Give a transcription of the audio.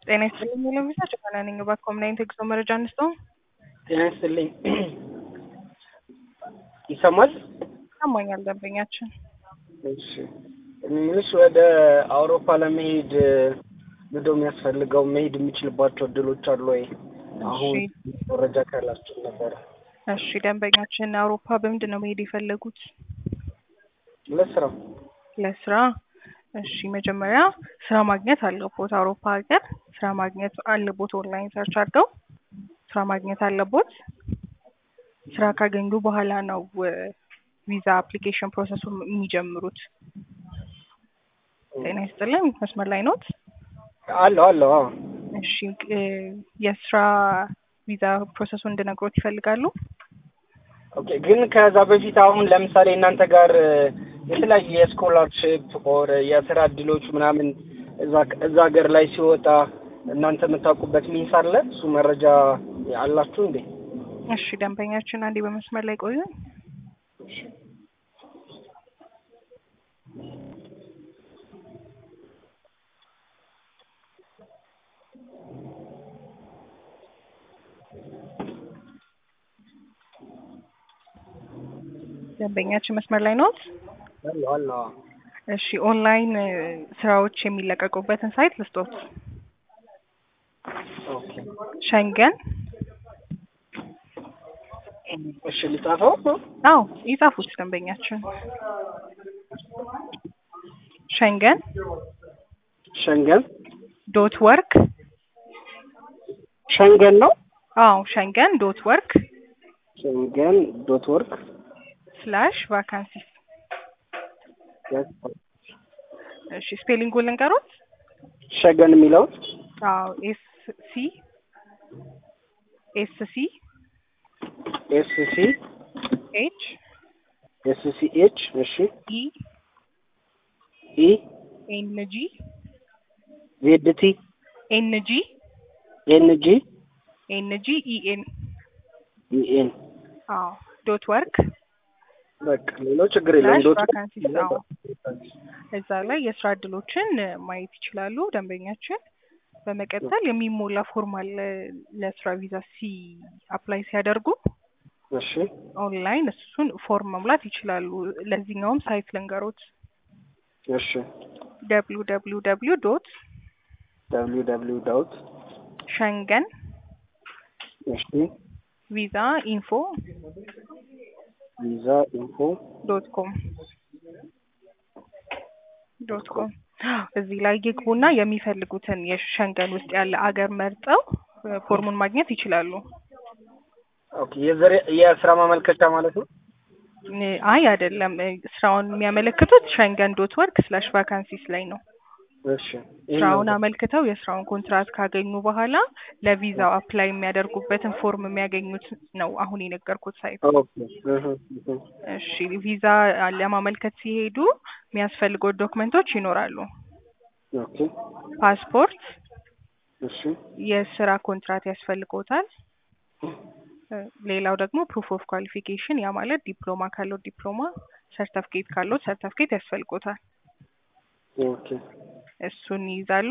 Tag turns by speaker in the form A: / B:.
A: ጤና ይስጥልኝ ለሚሳ ጭፈና ነኝ። እባክዎ ምን አይነት የጉዞ መረጃ እንስጠው?
B: ጤና ይስጥልኝ ይሰማል?
A: ይሰማኛል ደንበኛችን።
B: እሺ ምንሽ ወደ አውሮፓ ለመሄድ ምንድነው የሚያስፈልገው? መሄድ የሚችልባቸው እድሎች አሉ ወይ? አሁን መረጃ ካላችሁ ነበረ።
A: እሺ ደንበኛችን አውሮፓ በምንድን ነው መሄድ የፈለጉት?
B: ለስራ
A: ለስራ። እሺ መጀመሪያ ስራ ማግኘት አለቦት። አውሮፓ ሀገር ስራ ማግኘት አለቦት። ኦንላይን ሰርች አድርገው ስራ ማግኘት አለቦት። ስራ ካገኙ በኋላ ነው ቪዛ አፕሊኬሽን ፕሮሰሱን የሚጀምሩት። ጤና ይስጥልን መስመር ላይ ኖት?
B: አለሁ አለሁ። አዎ
A: እሺ የስራ ቪዛ ፕሮሰሱን እንድነግሮት ይፈልጋሉ?
B: ኦኬ ግን ከዛ በፊት አሁን ለምሳሌ እናንተ ጋር የተለያዩ የስኮላርሽፕ ኦር የስራ እድሎች ምናምን እዛ እዛ ሀገር ላይ ሲወጣ እናንተ የምታውቁበት ሚንስ አለ? እሱ መረጃ አላችሁ እንዴ?
A: እሺ ደንበኛችን አንዴ በመስመር ላይ ቆዩ። ደንበኛችን መስመር ላይ ኖት?
B: አለሁ አለሁ። አዎ
A: እሺ ኦንላይን ስራዎች የሚለቀቁበትን ሳይት ልስጦት።
B: ኦኬ
A: ሸንገን
B: እሺ ልጻፈው?
A: አዎ ይጻፉት ደንበኛችን። ሸንገን
B: ሸንገን
A: ዶት ወርክ
B: ሸንገን ነው?
A: አዎ ሸንገን ዶት ወርክ
B: ሸንገን ዶት ወርክ
A: ስላሽ ቫካንሲስ። እሺ ስፔሊንጉን ልንገሮት?
B: ሸገን የሚለው
A: አዎ ኤስ ሲ ኤስ ሲ
B: ኤስ ሲ
A: ኤች
B: ኤስ ሲ ኤች እሺ
A: ኢ
B: ኢ
A: ኤን ጂ
B: ዜድ ቲ
A: ኤን ጂ
B: ኤን ጂ
A: ኤን ጂ ኢ ኤን
B: ኢ ኤን
A: አዎ ዶት ወርክ
B: በቃ ሌላው ችግር የለም።
A: ስላሽ
B: ዶት
A: ቫካንሲስ አዎ እዛ ላይ የስራ እድሎችን ማየት ይችላሉ ደንበኛችን። በመቀጠል የሚሞላ ፎርም አለ ለስራ ቪዛ ሲ አፕላይ ሲያደርጉ
B: እሺ
A: ኦንላይን እሱን ፎርም መሙላት ይችላሉ። ለዚህኛውም ሳይት ልንገሮት
B: እሺ
A: ደብሊው ደብሊው ደብሊው ዶት
B: ደብሊው ደብሊው ዳውት
A: ሸንገን
B: እሺ
A: ቪዛ ኢንፎ
B: ቪዛ ኢንፎ
A: ዶት ኮም ዶት ኮም እዚህ ላይ ይግቡና የሚፈልጉትን የሸንገን ውስጥ ያለ አገር መርጠው ፎርሙን ማግኘት ይችላሉ።
B: ኦኬ የዘር የስራ ማመልከቻ ማለት ነው።
A: አይ አይደለም፣ ስራውን የሚያመለክቱት ሸንገን ዶት ወርክ ስላሽ ቫካንሲስ ላይ ነው።
B: እሺ
A: ስራውን አመልክተው የስራውን ኮንትራት ካገኙ በኋላ ለቪዛው አፕላይ የሚያደርጉበትን ፎርም የሚያገኙት ነው አሁን የነገርኩት ሳይት።
B: ኦኬ እህ እህ
A: እሺ ቪዛ ለማመልከት ሲሄዱ የሚያስፈልጉት ዶክመንቶች ይኖራሉ።
B: ኦኬ
A: ፓስፖርት፣
B: እሺ
A: የስራ ኮንትራት ያስፈልጎታል። ሌላው ደግሞ ፕሩፍ ኦፍ ኳሊፊኬሽን ያ ማለት ዲፕሎማ ካለው ዲፕሎማ፣ ሰርተፍኬት ካለው ሰርተፍኬት ያስፈልጎታል።
B: ኦኬ
A: እሱን ይይዛሉ።